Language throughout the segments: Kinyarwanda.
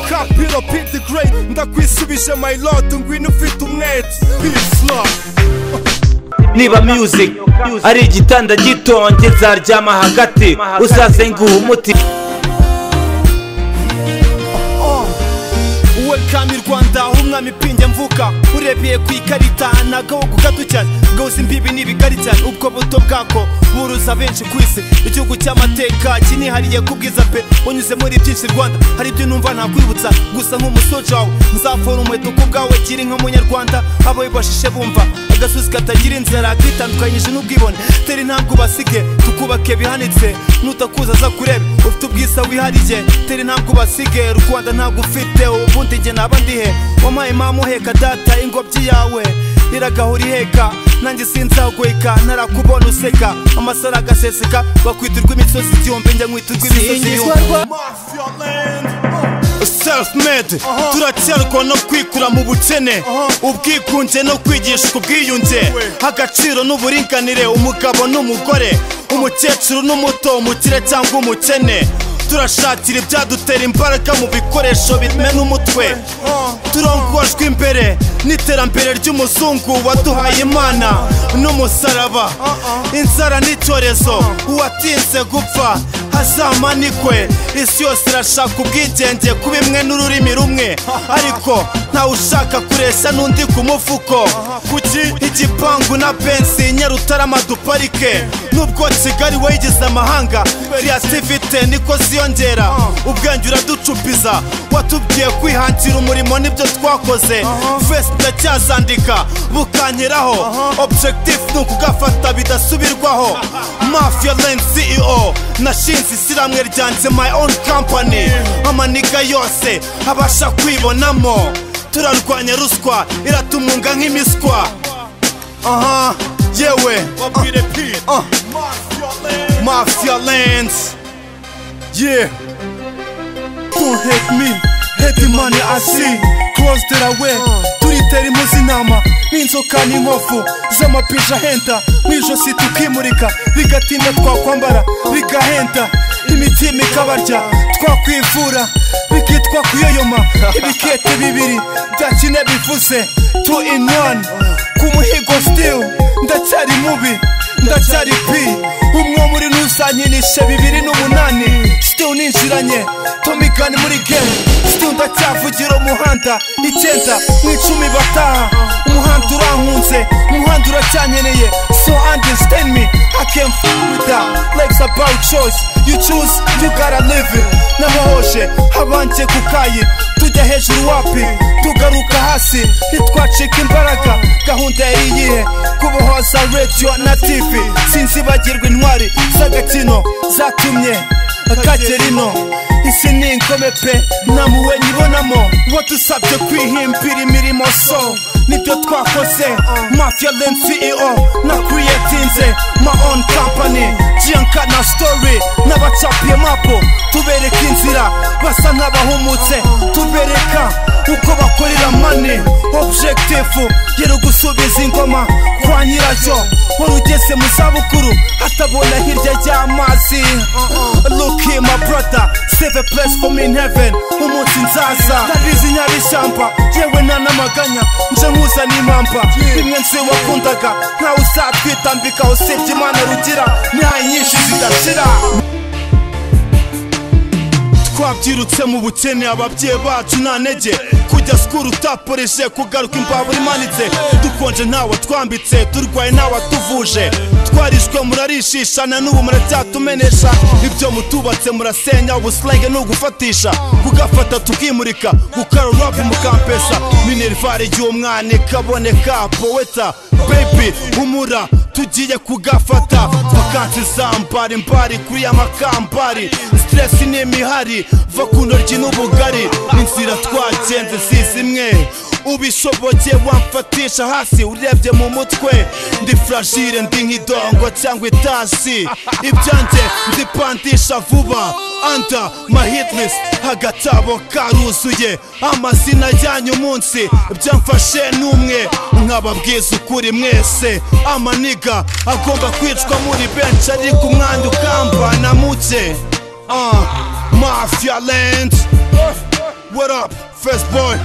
kapiro pick the great ndakwishubije my lord ngwino ufite umwete peace love niba music ari igitanda gitonge zaryama hagati uzazenguha umuti welcome i rwanda aho umwami pinge mvuka urebeye ku ikarita ntabwo wo gato cyane gahose imbibi ni bigari cyane ubwo buto bwako buruza benshi ku isi igihugu cy'amateka kinihariye ku bwiza pe unyuze muri byinshi rwanda hari ibyo numva ntakwibutsa gusa nk'umusoja wawe nzafora umuheto ku bwawe gira inka munyarwanda abawe bashishe bumva agasozi katagira inzara kitandukanyije n'ubwibone tera intambwe ubasige tukubake bihanitse nutakuza aza kureba ufite ubwiza wihariye tera intambwe ubasige rwanda ntabwo ufite ubundi njye naba ndihe wampaye mama uheka data ingobyi yawe iragahora iheka nanjye sinzagoyeka narakubona useka amasaro agaseseka bakwitirwa imisozi igihumbi njya nkwitirwa imisozi Singizwa mafia land self made turacyarwa no kwikura mu bukene ubwikunge no kwigishwa ubwiyunge agaciro n'uburinganire umugabo n'umugore umukecuru n'umuto umukire cyangwa umukene turashakira ibyadutera imbaraga mu bikoresho bimena umutwe turongojwe imbere n'iterambere ry'umuzungu waduhaye imana n'umusaraba inzara n'icyorezo uwatinze gupfa hazamanikwe isi yose irashaka ubwigenge ku bimwe n'ururimi rumwe ariko ntawe ushaka kureshya n'undi ku mufuko kuki igipangu na bensi nyarutarama duparike nubwo kigali wayigize amahanga kiriyasivite niko ziyongera ubwenge uraducupiza watubwiye kwihangira umurimo nibyo twakoze fesi ndacyazandika bukankeraho objectif ni ukugafata bidasubirwaho mafia land ceo nashinze isiramwe ryanjye my own company amaniga yose abasha kwibonamo turarwanya ruswa iratumunga nk'imiswa aha yewe babwire pire uh. mafia lands yeah don't hate me hate the money i see cross that i wear turitera impuzi inama n'inzoka n'inkovu z'amapija ahenda mu ijosi tukimurika bigatinda twakwambara bigahenda imitima ikabarya twakwivura bikitwa kuyoyoma ibikete bibiri bya kine bivuze two in one ku muhigo still ndacyari mubi ndacyari pi umwe muri ntusanyinishe bibiri n'umunani sitiyu ninjiranye tomikani muri gemu sitiyu ndacyavugira umuhanda icyenda mu icumi bataha umuhanda urankunze umuhanda uracyankeneye so understand me i can fuck with that legs about choice you choose you gotta live it n'abahoje habanje ku kayi tujya hejuru wapi tugaruka hasi ntitwacika imbaraga gahunda yari iyihe kubohoza radiyo na tv sinzibagirwa intwari z'agakino zatumye akagera ino isi ni ingome pe nta muwe nyibonamo uwo dusabye kwihimbira imirimo so nibyo twakoze mafia land ceo na creatinze my own company gianka na story n'abacapiye mapo tubereka inzira basa nk'abahumutse tubereka uko bakorera mane objective yari gusubiza ingoma kwa nyiracyo wari ugeze mu zabukuru atabona hirya y'amazi look here my brother save a place for me in heaven umunsi nzaza ndabizi nyabishyamba yewe nta namaganya nje nkuza n'impamba bimwe nzi wakundaga ntawe uzatwitambikaho usibye imana rugira nta nyinshi zidashira twabyirutse mu bukene ababyeyi bacu nta ntege kujya sikuru utaporeje kugaruka imbabura imanitse dukonje ntawe twambitse turwaye ntawe tuvuje twarishwe murarishishana n'ubu muracyatumenesha ibyo mutubatse murasenya ubusilenge ni ugufatisha kugafata tukimurika gukarurapu mukampesa minerivare igihe umwana ikaboneka poweta bebi humura tugiye kugafata vakansi zambara imbari kuri ya makambari siteresi ni imihari va ku ntoryi n'ubugari inzira twagenze si zimwe ubishobokeye wamfatisha hasi urebye mu mutwe ndi furashire ndi nk'idongo cyangwa itasi ibyanjye ndipandisha vuba anda mahitless agatabo karuzuye amazina yanyu umunsi byamfashe n'umwe nkababwiza ukuri mwese amaniga agomba kwicwa muri benshi ariko umwanda ukambana muke ah, mafia land what up first boy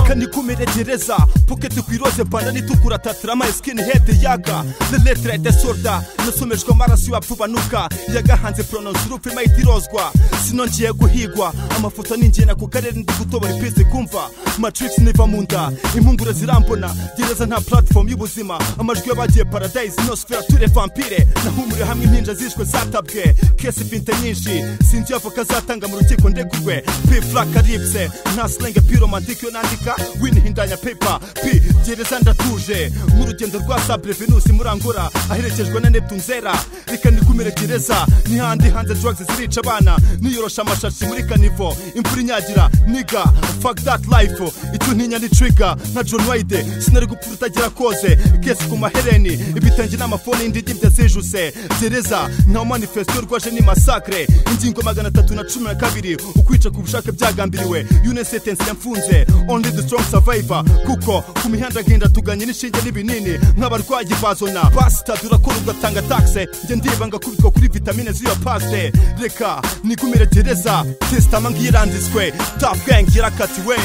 reka nikumire gereza poketi ku iroze pandani itukura tatirama skin head yaga the letter ya disorder nasomejwe amaraso yapfubanuka yagahanze pronounce urupfu ima itirozwa sino ngiye guhigwa amafoto ningena ku karere ndi gutobora ipizi kumva matrix niva mu nda impungure zirambona gereza nta platform y'ubuzima amajwi y'abagiye paradise inosfera ture vampire nahumuriwe hamwe impinja zishwe zatabwe kesi finte nyinshi sinzi avoka zatanga mu rukiko ndegurwe p flaka ripse nta slenge piromantike yo nandika winihindanya pepa p gereza ndatuje mu rugendo rwa sabre venusi murangura aherekejwe na neptune zera reka nikumire gereza n'ihandi hanze drugs zirica abana niyorosha amashashi muri kanivo imvura inyagira niga fuck that life icyo ntinya ni trigger nka john wayde sinari gupfa utagira koze kesi ku mahereni ibitenge n'amafoni y'indigibya zijuse gereza nta manifesto rwaje ni masakre ingingo magana atatu na cumi na kabiri ukwica ku bushake byagambiriwe une sentence yamfunze only the strong survivor kuko ku mihanda agenda tuganye n'inshinge n'ibinini nk'abarwayi bazona basita durakora ugatanga taxe njye ndibanga kubitwa kuri vitamine z'iyo paste reka nikumire gereza tesitama ngiranditswe top gang yarakatiwe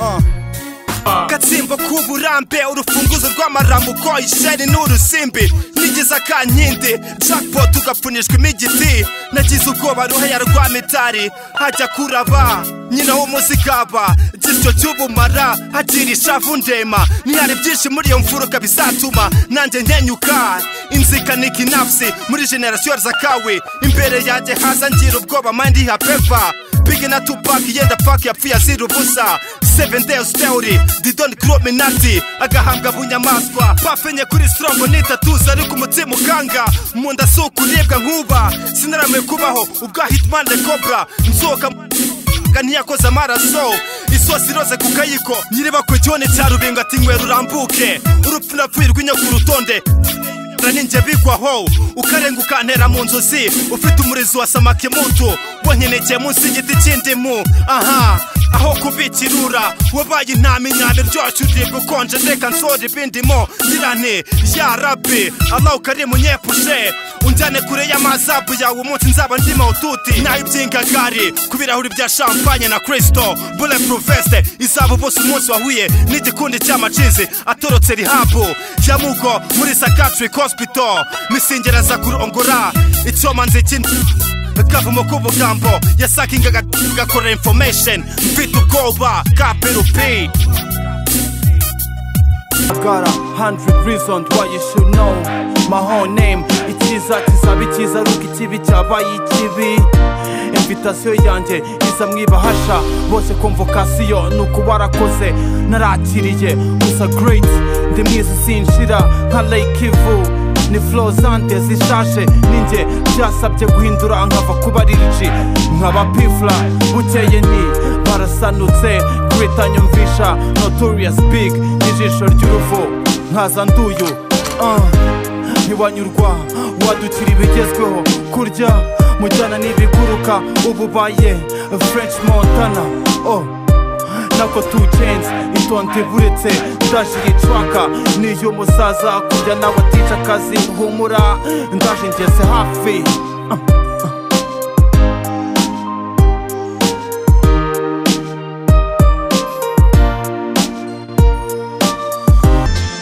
uh. gatsimbo k'uburambe urufunguzo rw'amaramuko isheni ni urusimbi nigeze akankindi jackpot ugapfunishwa imigiti nagize ubwoba ruhaya rwa mitari hajya kuraba nyina w'umunsi kaba gisyo cy'ubumara hagira ishavu ndema ntihari byinshi muri iyo mfuruka bizatuma nanjye nkenyuka inzika kinafsi muri generasiyo zakawe imbere yanjye haza ngira ubwoba mandi hapeva big na tupac yenda pack yapfuye azira ubusa seven days theory didon crominati agahambwa bunyamaswa pafenye kuri strongo nitatuza ariko umutima ukanga mu nda si ukuribwa nkuba sinarame kubaho ubwa hitman the cobra nzoka ntiyakoze amaraso isosi iroze ku kayiko nyiriba ku gihoni cya rubingo ati ngwe rurambuke urupfu napfuye rw'inya ku rutonde ninjye bigwaho ukarenga ukantera mu nzozi ufite umurizo wa samakimutu wankenekeye munsi y'igiti cy'indimu aha aho kubikirura wabaye intama inyama iryoshye uribwa ukonje reka nsore ibindimo girane ya rabi allah ukarimu nyepushe unjyane kure y'amazabu yawe umunsi nzaba ndi mawututi naho ibyingagari ku birahuri bya champagne na kristo bule proveste izaba bose umunsi wahuye n'igikundi cy'amacizi atorotse rihabu ya mugo muri sakatric hospital misingera za kurongora icyoma nzikin kavumo k'ubugambo yasakingaga gakora information mfite ubwoba ka perupi Got a hundred reasons why you should know my whole name Ichiza kizaba ikiza ariko ikibi cyabaye ikibi Invitasiyo yanjye iza mu ibahasha bose konvokasiyo ni uko barakoze narakiriye gusa great ndi mwiza sinshira nka lake ivu ni flow zante zishaje ninjye byasabye guhindura nkava kuba ririci nkaba pifla bukeye ni barasanutse kwita nyumvisha notorious big n'ijisho ry'uruvu nkaza nduyu uh, ntiwanyurwa wadukira ibigezweho kurya mujyana n'ibiguruka ubu baye french montana oh nako two chains itonde buretse ndaje yicwaka niyo musaza kujya nawe atica akazi humura ndaje ngeze hafi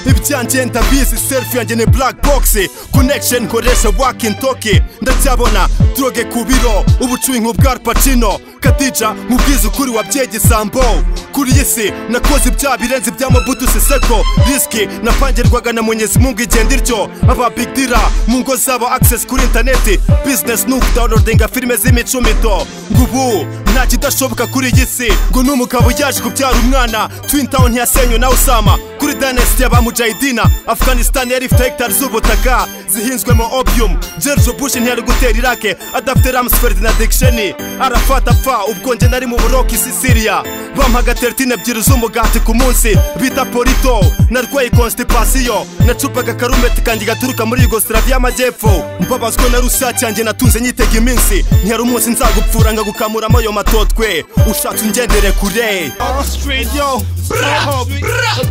ibyanjye ndabizi selfie yanjye ni black box connection nkoresha walking talking ndacyabona droge ku biro ubucuyi nk'ubwa Pacino kadija nkubwiza ukuri wabyeyi gisambo kuri iyi si nakoze ibyaha birenze ibya mabudu siseko risiki napangirwaga na munyezi mungu igenda iryo aba big dira mu ngo zabo access kuri interineti business ni ukudownloadinga filime z'imicumito ngo ubu nta kidashoboka kuri iyi si ngo n'umugabo yaje kubyara umwana twin town ntiyasenywe na usama kuri danesiti ya ba mujahidina afghanistan yari ifite hegitari z'ubutaka zihinzwemo opium george bush ntiyari gutera irake adafite ramsford na dikisheni arafata apfa ubwo njye nari mu buroki si siriya bampaga teritine ebyiri z'umugati ku munsi bita porito narwaye konstipasiyo nacupaga karumeti kanjye gaturuka muri yugoslavia y'amajyepfo mbabazwe na rusiya cyanjye natunze nyitega iminsi ntiyari umunsi nzagupfura ngagukamuramo ayo matotwe ushatse ungendere kure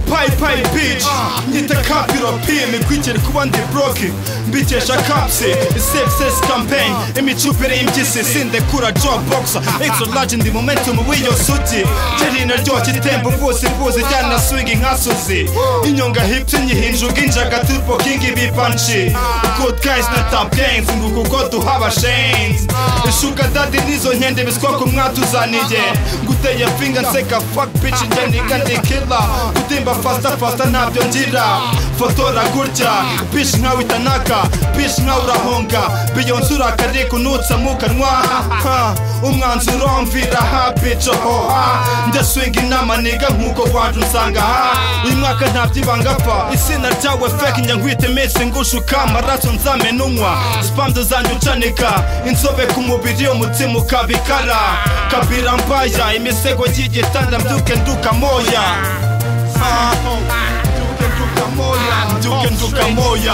payipayi bici nyita kapiro pimi kwigere kuba ndi buroke mbikesha kapsi sepsis campaign imicupire y'impyisi sindekura jobboxa exolage ndi momentum w'iyo sugi gerina ryoshya itemba uvuzi vuzi ryana swingi nkasuzi inyonga hipsi nyihinjuga injaga turbo kingi bipanshi good guys na top gangs nguku uko duhaba shanes ishuga dadi nizo nkende biswa ku mwatuzaniye nguteye finga nseka fuck bitch njye ninga ndi killer gutimba fasta fasta ntabyo ngira fotora gutya bitch nkawe itanaka bitch nkawe urahonga biyonse urakariye kunutsa mu kanwa ha, umwanzuro mvira ha bitch hoha ndaswinga inama niga nkuko wanjye unsanga ha uyu mwaka ntabyibanga pfa izina ryawe fake njya nkwita iminsi ngushuka amaraso nzamenunywa spamdo zanjye ucanika inzobe ku mubiri umutima ukabikara kabira mbaya imisego y'igitanda mbyuke nduka moya Ah, mbyuke nduka moya mbyuke nduka moya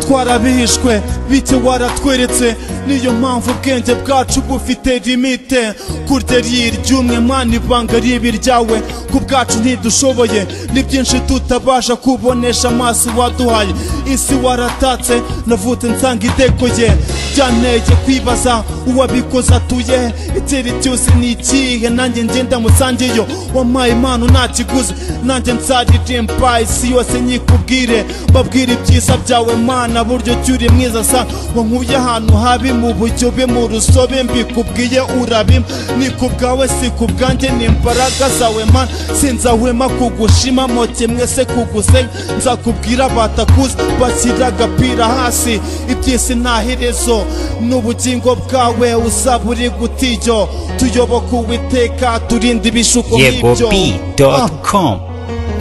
twarabihishwe bityo waratweretse niyo mpamvu ubwenge bwacu bufite limite kurya ry'iryumwe mwana ibanga ribi ryawe ku bwacu ntidushoboye ni byinshi tutabasha kubonesha amaso waduhaye isi waratatse navutse nsanga idekoye byanteye kwibaza uwabikoze atuye icyeri cyose ni ikihe nanjye ngenda musangeyo wampaye impano nta kiguzi nanjye nzaririmba isi yose nyikubwire mbabwire ibyiza byawe mana buryo ki uri mwiza sa wankuye ahantu habi mu bujyobe mu rusobe mbikubwiye urabima ni ku bwawe si ku bwanjye ni imbaraga zawe mana sinzahwema kugushima moke mwese kugusenya nzakubwira batakuze bashyira agapira hasi iby'isi nta herezo n'ubugingo bwawe usaba uri gutiyo tuyoboke uwiteka turinde ibishuko nk'ibyo Ah, yegop.com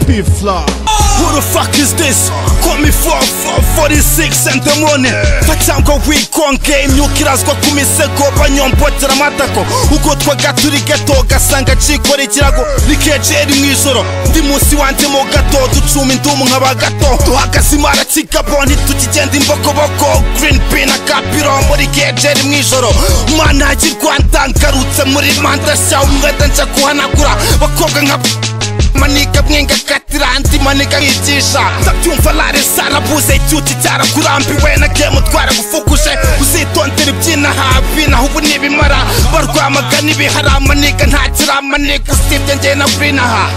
P-Fly. Who the fuck is this? Call me 4 4 46 and the morning Pachangwa wikonge imyukirazwa ku misego banyombotera amatako Uko twaga turi gato gasanga cikora ikirago Rikejeri mw'ijoro Ndi munsi wanjye mu gato ducuma indumu nk'aba gato Duhagaze imara kigabo ntitukigenda imbokoboko Green Bean na Kapiro muri kejeri mw'ijoro Mana y'i Rwanda ngarutse muri manda shya umwete nja kuhanagura Bakobwa nka manika mwenga katirandi manika nkigisha ndabyumva lare sarabuze icyuki cyarakurambiwe nagiye mutwara gufukuje uzitondera ibyina habi naho ubu nibimara barwamaga n'ibihara manika ntakiramanika usibye njye na burinaha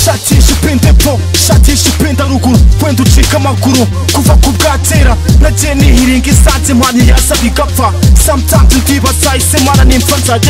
shatisha upinde po shatisha upinde ruguru wenda ucika amaguru kuva ku bwatera nagiye nihiringa isanze mpani yasaba igapfa sometimes ndibaza ise mara nimfa nzaje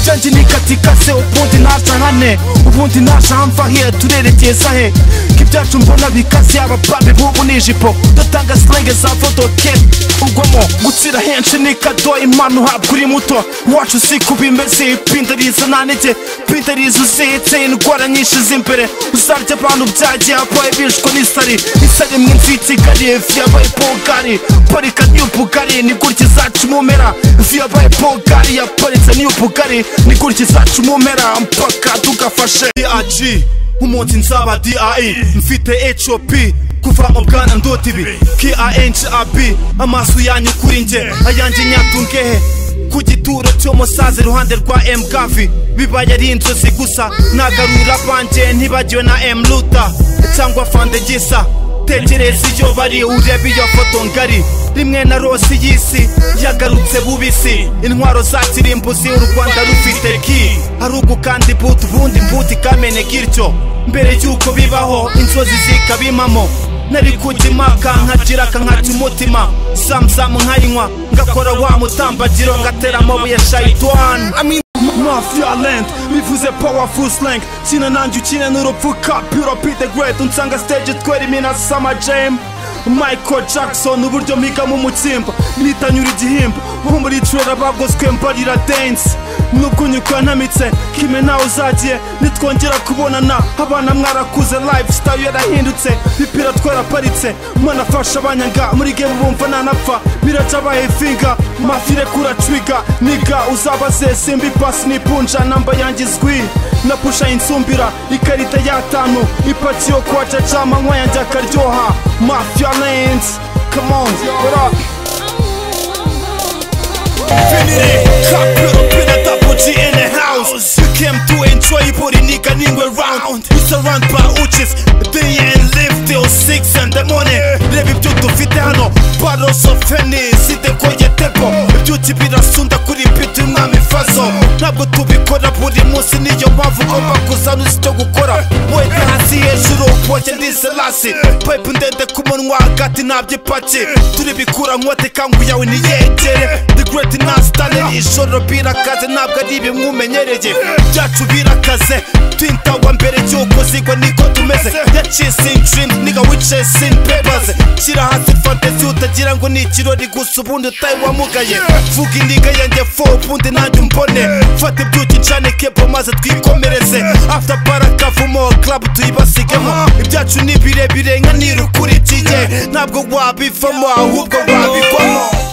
janjye nikatikase ubundi ntaja hane ubundi ntaja hamva hiya turerekeye sahe k'ibyacu mbona bikaze abapambe b'ubu n'ijipo dutanga silenge za fotokeni ugwamo gutsira henshi ni kado impano uhabwa uri muto iwacu si ko bimeze ipinda riza nta ntege pinda riza uzitse indwara nyinshi z'imbere uzarya abantu byagiye habaye bishwe n'isari isari imwe nzitse igari ifi yabaye pogari parika niyo bugari ni gutya izaca umumera ifi yabaye pogari yaparitse niyo bugari ni gutya izaca umumera mpaka tugafashe DRG umunsi nzaba DRE mfite HOP kuva mu bwana ndota ibi KINGAB amaso yanyu kuri njye ayanjye nyatungehe ku gituro cy'umusaza iruhande rwa M Gavi bibaye ari inzozi gusa nagarura abanjye ntibagiwe na M Luta cyangwa Fandegisa tekereza iyo bari urebe iyo foto ngari rimwe na rosi y'isi yagarutse bubisi intwaro za kirimbuzi u rwanda rufite ki hari ugu kandi buti ubundi mbuti kamene gityo mbere y'uko bibaho inzozi zikabimamo nari kujya impaka nkagira kankaca umutima samusamu nkayinywa ngakora wa mutambagiro ngatera amabuye shayitwani Mafia land bivuze powerful slang sina nanjye ukina n'urupfu kapiro be the great unsanga stage twere imina sama jam Michael Jackson uburyo mpigamo umutsimba nitanyura igihimba nko muri trailer bagoswe mbarira dance nubwo nyuka ntamitse kime nawe uzagiye nitwongera kubonana abana mwarakuze lifestyle yarahindutse bipira twaraparitse mwanafasha abanyanga muri game bumva nanapfa biraca abaye finga mafire kura twiga niga uzabaze simbi pasi n'ipunja namba yanjye izwi na pusha insumbira ikarita y'atanu ipaki yo kwa jajama anywa yanjye akaryoha mafia lanes come on what up infinity Top it up in a double G in the house You came to enjoy body nigga nigga round We surround by uches Day and ntabwo tubikora buri munsi niyo mpamvu ugomba kuzana uzi icyo gukora wenda hasi hejuru woge ndi selasi pipe ndende ku munwa hagati ntabyipaki turibikura nkote kangu yawe niyegere the great nasitani ijoro birakaze ntabwo ari ibimwumenyereye byacu birakaze twintawa mbere y'uko zigwa niko tumeze yacising dreams niga wicasing papers shyira hasi fantasy utagira ngo ni ikirori gusa ubundi utayiwamugaye vuga indiga yanjye fo ubundi nanjye umbone fata ibyuki ncane kepo maze twikomereze after barakavumo club tuyibasigemo ibyacu ni birebire nka nirukurikiye ntabwo wabivamo ahubwo wabigwamo